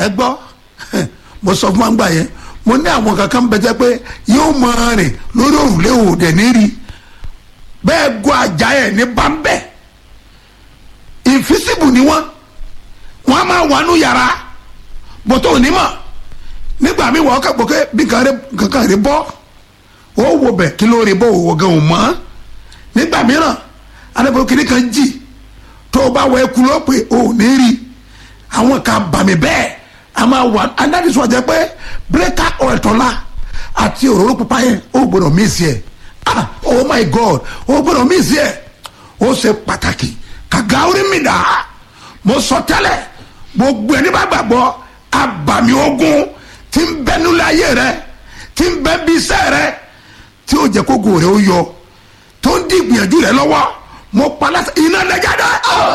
ẹ gbọ́ mo sọ fún wa gbà yẹn mo ní àwọn kankan bẹ jẹ́ pé yóò máa rìn lórí òrùlé òde ní rí bẹ́ẹ̀ gbọ́ àjà ẹ̀ ní bámbẹ́ invisible ni wọ́n wọ́n á máa wà nù yàrá bọ́tọ̀ onímọ̀ nígbà míì wọ́n kàgbọ́ pé bí kankan rí bọ́ ó wo bẹ̀ kí ló rí bọ́ òwò gan ò mọ́ nígbà mìíràn adábọ̀ kìnní kan jì tó o bá wọ ẹkú lọ pé o ò ní rí àwọn kan bàmí bẹ́ẹ̀ a máa wà adánisọ jẹ pé breaker oil tọ́lá àti òróró pupa yẹn ó gbọdọ̀ mí sí ẹ̀ ah oh my god ó gbọdọ̀ mí sí ẹ̀ ó ṣe pàtàkì kàgá orí mi dà á mo sọ tẹ́lẹ̀ gbogbo ẹni bá gbàgbọ́ abàmì ogun tí ń bẹ nílẹ̀ ayé rẹ tí ń bẹ bí iṣẹ́ rẹ tí ó jẹ́ kó gò rẹ ó yọ tó ń di ìgbìyànjú rẹ lọ́wọ́ mo pa láti iná lẹ́jáde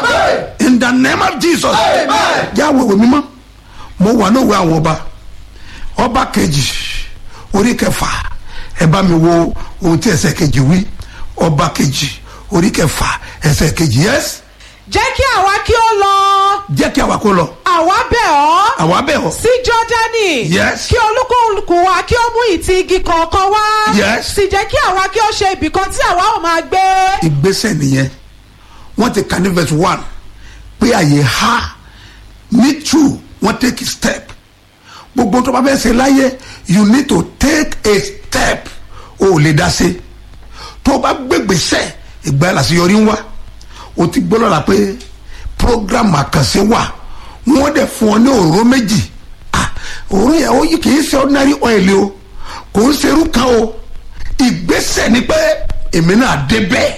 in the name of jesus jáwé wò mímọ́ mo wà lóòwe àwọn ọba ọba kejì orí kẹfà ẹ bá mi wo ohun tí ẹsẹ̀ kejì wí ọba kejì orí kẹfà ẹsẹ̀ kejì yẹs jẹ́ kí àwa kí ó lọ jẹ́ kí àwa kó lọ àwa bẹ̀ ọ́ àwa bẹ̀ ọ́ sí jọ́dánì Yes. kí olúkúlùkù wa kí ó mú ìtì igi kọ̀ọ̀kan wá Yes. sì jẹ́ kí àwa kí ó ṣe ibìkan tí àwa ò máa gbé ìgbésẹ̀ nìyẹn wọ́n ti kà ní verse one pé àyè ha ní two wọ́n take a step gbogbo tó bá fẹ́ ṣe láyé you need to take a step o ò lè dá sí tó o bá gbégbèsẹ̀ ìgbà yẹn làṣeyọrí ń wá o ti gbọ́ lọ́la pé program àkànṣe wà wọ́n dẹ̀ fún ọ ní òróró méjì ah òróró yẹn ó yí kì í ṣe ordinary oil o kò ń ṣerú kan o ìgbésẹ̀ ni pé èmi náà dé bẹ́ẹ̀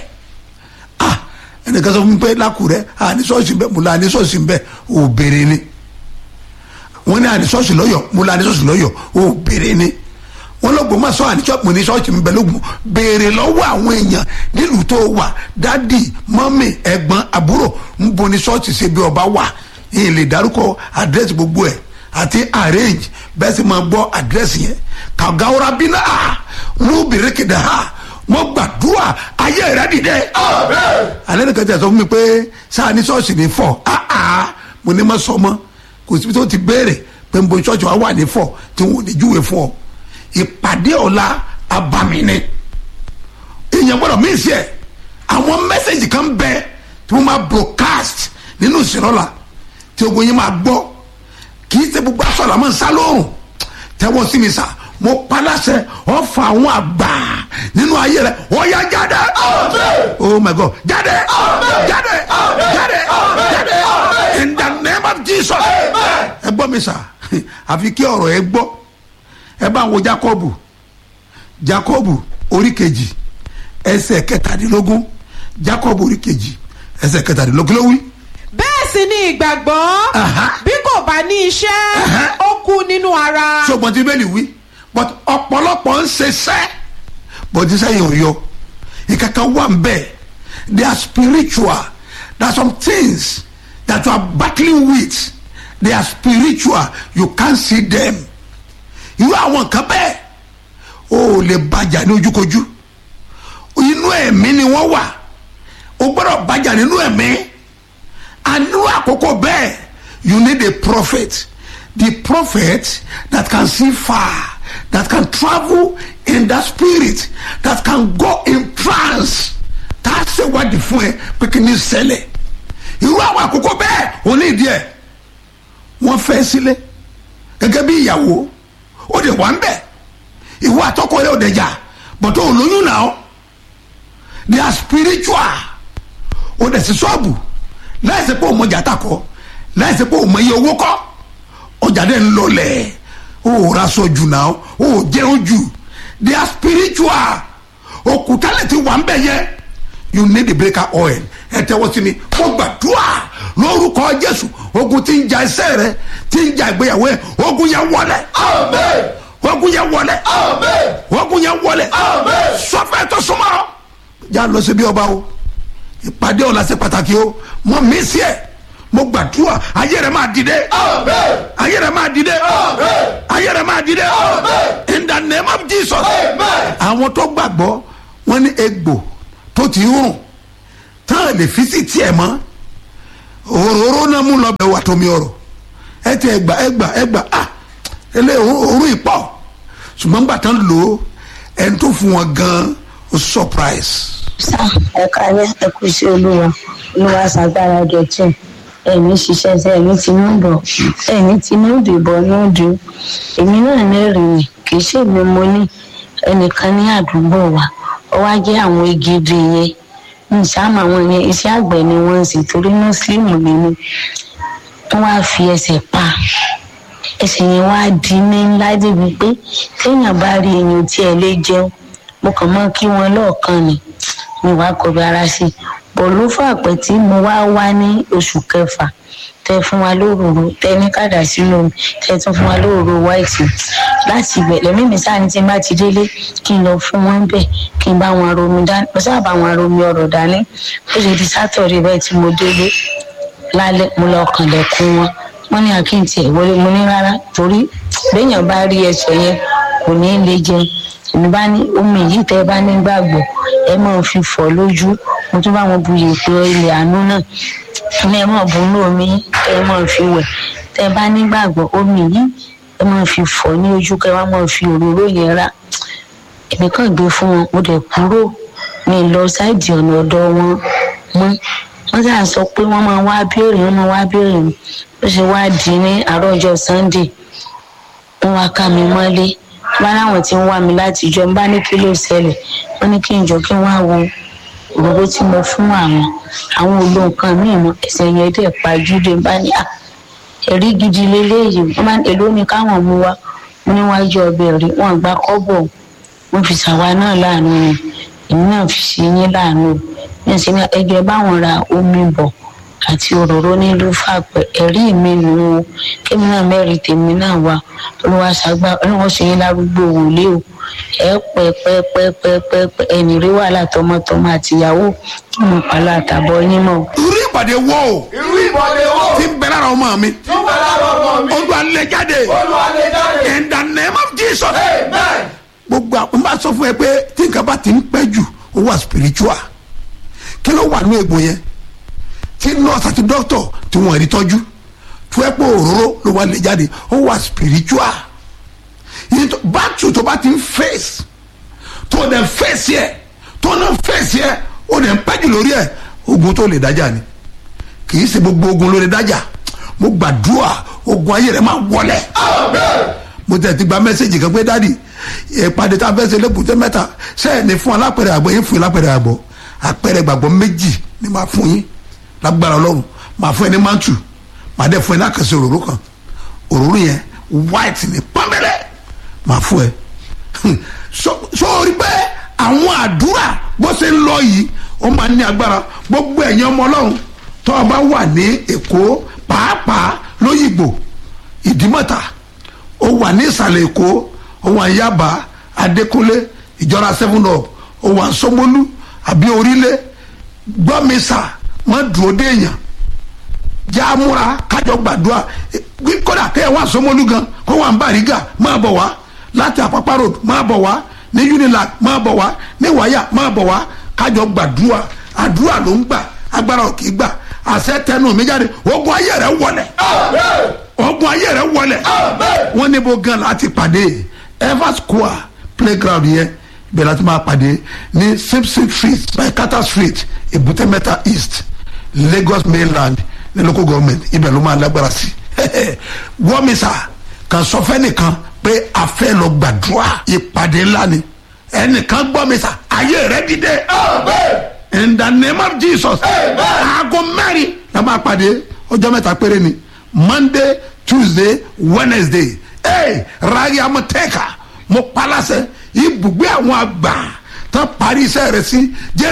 ah ẹnìkan sọ fún mi pé lákùrẹ́ àní ṣọ́ọ̀ṣì bẹ́ẹ̀ mo la àní ṣọ́ọ̀ṣì bẹ́ẹ̀ ò béèrè ni wọ́n ní àní ṣọ́ọ̀ṣì lọ́yọ̀ mo la àní ṣọ́ọ̀ṣì lọ́yọ̀ ò béèrè ni wọ́n lọ́gbọ̀n máa sọ àní ṣọ́ọ̀ṣì mo ní ṣọ́ọ̀ṣì mi bẹ́ẹ̀ lógun béèrè lọ́wọ́ àwọn èèyàn nílùú tó wà dádì mọ́mì ẹ̀gbọ́n àbúrò ń bo ní ṣọ́ọ̀ṣì ṣe bí ọba wà yìí lè dárúkọ àdírẹ́sì gbogbo ẹ̀ àti arrange bẹ́ẹ̀ sì máa gbọ́ àdírẹ́sì yẹn kàgáwọ́ra bínú à ló bèrè kéde ha mo gbàdúrà ayé rẹ dìde. alẹ́ nìkan tẹ̀ sọ fún mi pé sáà ní ṣọ́ọ̀ṣì ní fọ̀ áá mo ní ma sọ mọ́ kò síbi tó ti béèrè pé n bo ṣọ́ọ̀ṣì wa wà ní fọ̀ tí wọn ò ní júwe fún ọ. ìpàdé ọ̀la abami ni èèyàn gbọ́dọ̀ mí sí ẹ̀ àwọn mẹ́sẹ̀gì kan bẹ tí wọ́n máa broadcast nínú ìṣẹ̀lọ́la tí ogun yín máa gbọ́ kì í ṣe gbogbo aṣọ làwọn ń sá lóòrùn tẹ́wọ́ sí mi sá mo paláṣẹ ọfà àwọn àgbà nínú ayé rẹ ó yá jáde oh my god jáde jáde jáde jáde in the name of jesus ẹ gbọ́ mi sá àfi kí ọ̀rọ̀ ẹ gbọ́ ẹ bá wo jacobu jacobu orí kejì ẹsẹ̀ kẹtàdínlógún jacobu orí kejì ẹsẹ̀ kẹtàdínlógún ló wí bẹ́ẹ̀ sì ni ìgbàgbọ́ Aha. bí kò bá ní iṣẹ́ Aha. ó kú nínú ara ṣùgbọ́n tí bẹ́ẹ̀ ni wí but ọ̀pọ̀lọpọ̀ ń ṣe sẹ́ but iṣẹ́ yẹn ò yọ ìkankan wà ń bẹ̀ they are spiritual there are some things that you are battling with they are spiritual you can't see them irú àwọn nǹkan bẹ́ẹ̀ o ò lè bàjá ní ojúkojú inú ẹ̀mí ni wọ́n wà o gbọ́dọ̀ bàjá nínú ẹ̀mí àánú àkókò bẹ́ẹ̀ you need a prophet the prophet that can see far that can travel in that spirit that can go in trance tá a ṣe wádìí fún ẹ pé kí ni ṣẹlẹ̀ irú àwọn àkókò bẹ́ẹ̀ ò ní ìdí ẹ̀ wọ́n fẹ́ sílẹ̀ gẹ́gẹ́ bí ìyàwó ó dẹ̀ wá ń bẹ̀ ìwọ àtọkọ rẹ ò dẹ̀ jà bọ̀tọ̀ olóyún náà they are spiritual ó dẹ̀ sí ṣọ́ọ̀bù láìsí pé òun jàtà kọ láìsí pé òun iye owó kọ ọjà dẹ̀ ń lọlẹ̀ ó ra sọ jù náà ó jẹun jù they are spiritual òkúta lè ti wà ń bẹ̀ yẹ you need the breaker oil ẹ tẹ́wọ́ sí mi kó gbàdúrà lórúkọ jésù ogun tí ń ja iṣẹ́ rẹ tí ń ja ìgbéyàwó ẹ ogun yẹn wọlé ogun yẹn wọlé ogun yẹn wọlé sọfẹ tó súnmọ́ já lọ sí bí ọba o ìpàdé ọ̀la ṣe pàtàkì o mọ mí sí ẹ mo gbàdúrà ayé rẹ máa dìde ayé rẹ máa dìde ayé rẹ máa dìde in the name of jesus àwọn tó gbàgbọ́ wọ́n ní egbò tó ti rùn tán lè fi sí tiẹ̀ mọ́ òróró náà mú lọ bẹ̀ wà tómi ọ̀rọ̀ ẹ ti ẹgbà ẹgbà ẹgbà ah ẹlẹ́ òórùn ìpọ̀ ṣùgbọ́n gbà tán lò ó ẹni tó fún wọn gan ó surprise. sá ẹ̀ka rẹ̀ ẹ̀kú sí olúwa olúwa ṣàgbára gẹ̀tù ẹ̀mí ṣiṣẹ́ sí ẹ̀mí tinú bọ̀ ẹ̀mí tinú dìbò núdù èmi náà lẹ́rìí kì í ṣèmi mo ní ẹnìkan ní àdúgbò wa ó wá jẹ́ àwọn igi dè yẹn nṣàmù àwọn yẹn iṣẹ́ àgbẹ̀ ni wọ́n ń ṣe torí mùsùlùmí ni mí wọ́n wá fi ẹsẹ̀ pa ẹsẹ̀ yẹn wá di ní ńlá débi pé téèyàn bá rí èèyàn tí ẹ lè jẹun mo kàn mọ́ kí wọ́n lọ́ọ̀kan ni mi wá kọbi ara sí i bọ̀ ló fà pẹ́ tí mo wá wá ní oṣù kẹfà tẹ fún wa lóròrò tẹ ní kàdà sínú omi tẹ tún fún wa lóròrò wáìtì láti ibẹ̀ lẹ́mí mi sáà ní tí n bá ti délé kí n lọ fún wọn bẹ̀ kí n bá wọn romi dání mo sábà bá wọn romi ọ̀rọ̀ dání ó ṣe di sátọ̀dẹ̀ bẹ́ẹ̀ tí mo délé lálẹ́ mo lọ kànlẹ̀kùn wọn wọ́n ní àkíntì ẹ̀ wọlé mo ní rárá torí béèyàn bá rí ẹsẹ̀ yẹn kò ní í lè jẹun èmi bá ní omi yìí tẹ́ ẹ bá ní gbàgbọ́ ẹ máa fi fọ̀ lójú mo tún bá wọn bu yèèpẹ̀ ilẹ̀ àánú náà ní ẹ máa bu inú omi ẹ máa fi wẹ̀ tẹ́ ẹ bá ní gbàgbọ́ omi yìí ẹ máa fi fọ̀ ní ojú kẹ́ ẹ wá máa fi òróró yẹn rà èmi kàn gbé fún wọn mo dẹ̀ kúrò mi lọ sáìdì ọ̀nà ọ̀dọ̀ wọn mọ́ wọ́n sà sọ pé wọ́n máa wá béèrè wọ́n máa wá béèrè mi ó ṣe wá di ní àárọ̀ ọjọ́ sunday wọ́n wá ká mi mọ́lé bá láwọn tí ń wá mi láti jọ ń bá ní kí ló ṣẹlẹ̀ wọ́n ní kí n jọ kí n wá wo òróró tí mo fún àwọn àwọn olo nǹkan míì mọ ẹsẹ̀ yẹn dẹ̀ pajúdé bá ní à ẹ̀rí gidi leléyìí wọ́n máa ń èlò ní káwọn mú wa wọ́n níwájú ọbẹ̀ rí wọ́n gba kọ́bọ̀ wọ́n fi ṣàwa náà láàánú wọn èmi náà fi ṣe yín láàánú ní ìsinmi ẹgbẹ́ báwọn ra omi bọ̀ àti òróró nílùú fàpẹ́ ẹ̀rí mi nù ú kémi náà mẹ́rin tèmi náà wá olúwa ṣàgbà olúwa ṣe yín lárúgbó wòlé o ẹ pẹ́ pẹ́ pẹ́ pẹ́ pẹ́ pẹ́ ẹnì rí wàhálà tọmọtọmọ àtìyàwó kí mo pàlọ àtàbọ̀ yín mọ́. irú ìpàdé wo o irú ìbọ̀lẹ̀ wo ti ń bẹ lára ọmọ mi tí ó bẹ lára ọmọ mi ojú alẹ́ jáde olúwa lè jáde in the name of jesus amen gbogbo àwọn bá sọ fún ẹ pé tí nǹkan bá ti ń pẹ́ jù ó wà spiritual kí ló wà ní egbò yẹn tí nurse àti doctor tí wọ́n rí tọ́jú tó ẹ pé òróró ló wà lè jáde ó wà spiritual yìí tó bátù tó bá ti ń face tó o dẹ̀ face yẹ tó o náà face yẹ o dẹ̀ ń pẹ́jù lórí ẹ̀ ogun tó lè dájà ni kì í ṣe gbogbo ogun ló lè dájà mo gbàdúrà ogun ayé rẹ máa wọlẹ̀ mo tẹ̀ ti gba mẹ́sẹ̀gì kan pé dádì ìpàdé tá a fẹ́ ṣe lẹ́kùtẹ́ mẹ́ta sẹ́yìn ní fún alápẹ̀rẹ̀ àgbọ̀ yín fún alápẹ̀rẹ̀ àgbọ̀ àpẹẹrẹ gbàgbọ́ méjì ni máa fún yín lágbára ọlọ́run máa fún ẹ ní mantu máa dẹ̀ fún ẹ ní àkànṣe òróró kan òróró yẹn white ní pọ́nbẹ́lẹ́ máa fún ẹ sórí pé àwọn àdúrà bó ṣe ń lọ yìí ó máa ní agbára gbogbo ẹ̀yin ọmọ ọlọ́run tó o bá wà ní èkó pàápàá lóyìnbó ìdímọ̀ta ó wà ní ìsàlẹ̀ èkó ó wà ní yaba adékúnlé ìjọra seven up ó wà ní sọmọlú àbí orílẹ̀ gbọ́mísà má dúró déèyàn já múra kájọ gbàdúrà Eh, kódà kẹ́ ẹ wá sọmọlú gan kó wà ní bàrígà máa bọ̀ wá láti àpápá road máa bọ̀ wá ní unilag máa bọ̀ wá ní wáyà máa bọ̀ wá kájọ gbàdúrà àdúrà ló ń gbà agbára ò kì í gbà àṣẹ tẹnu mi jáde ogun ayé rẹ wọlẹ̀ ogun ayé rẹ wọlẹ̀ wọ́n ní bó gan láti pàdé ever square playground yẹn bẹ́ẹ̀ láti máa pàdé ní simpson street by carter street èbúté mẹ́ta east lagos mainland ní local government ibẹ̀ ló máa lágbára sí wọ́n mi sà kàn sọ fẹ́ nìkan pé a fẹ́ lọ gbàdúrà ìpàdé ńlá ni ẹnìkan gbọ́ mi sà ayé rẹ dìde in the name of jesus aago mẹ́rin la máa pàdé ọjọ́ mẹ́ta péré ni monday tuesday wednesday ee rari amọ̀tẹ́ka mo palasẹ̀ ibùgbé àwọn àgbà tán parí iṣẹ́ rẹ̀ sí jésù.